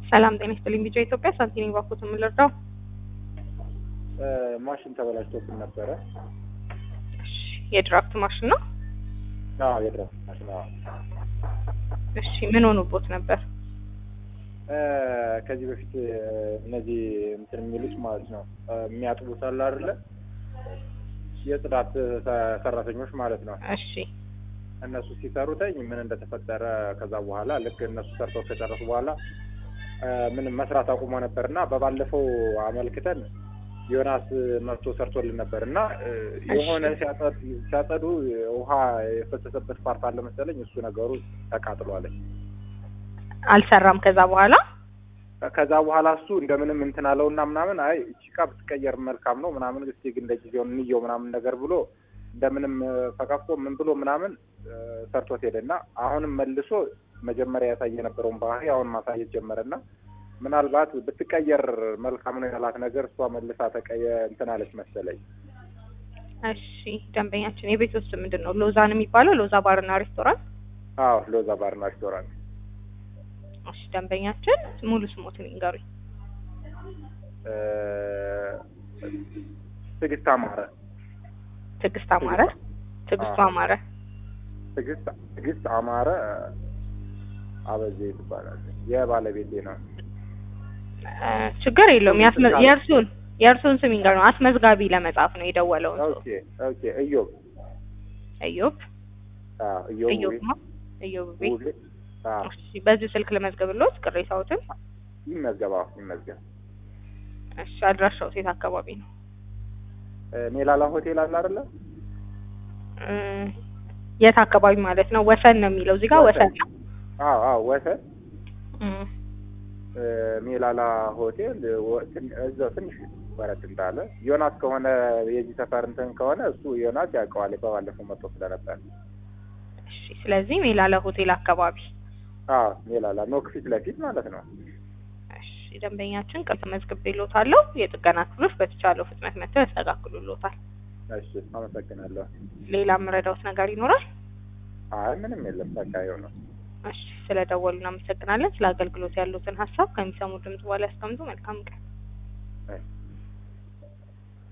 ሰላም ጤና ይስጥልኝ። ቢጫ ኢትዮጵያ ሳንቲኒ ባኩት የምንረዳው ማሽን ተበላሽቶብን ነበረ። የድራፍት ማሽን ነው። አዎ የድራፍት ማሽን አዎ። እሺ ምን ሆኖቦት ነበር? ከዚህ በፊት እነዚህ እንትን የሚሉት ማለት ነው የሚያጥቡት አለ አይደለ? የጽዳት ሰራተኞች ማለት ነው። እሺ እነሱ ሲሰሩተኝ ምን እንደተፈጠረ ከዛ በኋላ ልክ እነሱ ሰርተው ከጨረሱ በኋላ ምንም መስራት አቁሞ ነበር እና በባለፈው አመልክተን ዮናስ መጥቶ ሰርቶልን ነበር እና የሆነ ሲያጸዱ ውሃ የፈሰሰበት ፓርት አለ መሰለኝ። እሱ ነገሩ ተቃጥሏለኝ። አልሰራም ከዛ በኋላ ከዛ በኋላ እሱ እንደምንም እንትን አለውና ምናምን አይ እቺ ዕቃ ብትቀየር መልካም ነው ምናምን እስቲ ግን ለጊዜው እንየው ምናምን ነገር ብሎ እንደምንም ፈቀፍቆ ምን ብሎ ምናምን ሰርቶት ሄደና አሁንም መልሶ መጀመሪያ ያሳየ የነበረውን ባህሪ አሁን ማሳየት ጀመረና ምናልባት ብትቀየር መልካም ነው ያላት ነገር እሷ መልሳ ተቀየ እንትን አለች መሰለኝ። እሺ ደንበኛችን የቤት ውስጥ ምንድን ነው ሎዛ ነው የሚባለው? ሎዛ ባርና ሬስቶራንት። አዎ ሎዛ ባርና ሬስቶራንት። እሺ ደንበኛችን ሙሉ ስሞትን ይንገሩኝ። ትዕግስት አማረ። ትዕግስት አማረ። ትዕግስቱ አማረ። ትዕግስት ትዕግስት አማረ አበዜ ትባላለች። የባለቤቴ ነው። ችግር የለውም። የእርሱን የእርሱን ስም ይንገሩኝ። አስመዝጋቢ ለመጻፍ ነው የደወለው። ኦኬ ኦኬ። እዮብ እዮብ አዎ፣ እዮብ እዮብ ውቤ ማ እዮብ ቤ ውቤ። አዎ እሺ በዚህ ስልክ ለመዝገብሎት ቅሬታዎትን። ይመዝገብ፣ አዎ ይመዝገብ። እሺ አድራሻው ሴት አካባቢ ነው? ሜላላ ሆቴል አለ አይደለ? እ የት አካባቢ ማለት ነው? ወሰን ነው የሚለው እዚህ ጋር ወሰን ነው። አዎ አዎ፣ ወሰን እም ሜላላ ሆቴል እዛው ትንሽ ወረድ እንዳለ ዮናስ ከሆነ የዚህ ሰፈር እንትን ከሆነ እሱ ዮናስ ያውቀዋል። በባለፈው መጥቶ ስለነበር እሺ ስለዚህ ሜላለ ሆቴል አካባቢ አዎ ሜላላ ኖክ ፊት ለፊት ማለት ነው። እሺ ደንበኛችን ቅርብ መዝግቤልዎታለሁ። የጥገና ክፍሎች በተቻለው ፍጥነት መጥተው ያስተካክሉልዎታል። እሺ አመሰግናለሁ። ሌላ የምረዳዎት ነገር ይኖራል? አይ ምንም የለም በቃ ይኸው ነው። እሺ ስለደወሉ እናመሰግናለን። ስለ አገልግሎት ያሉትን ሀሳብ ከሚሰሙ ድምጽ በኋላ ያስቀምጡ። መልካም ቀን። እሺ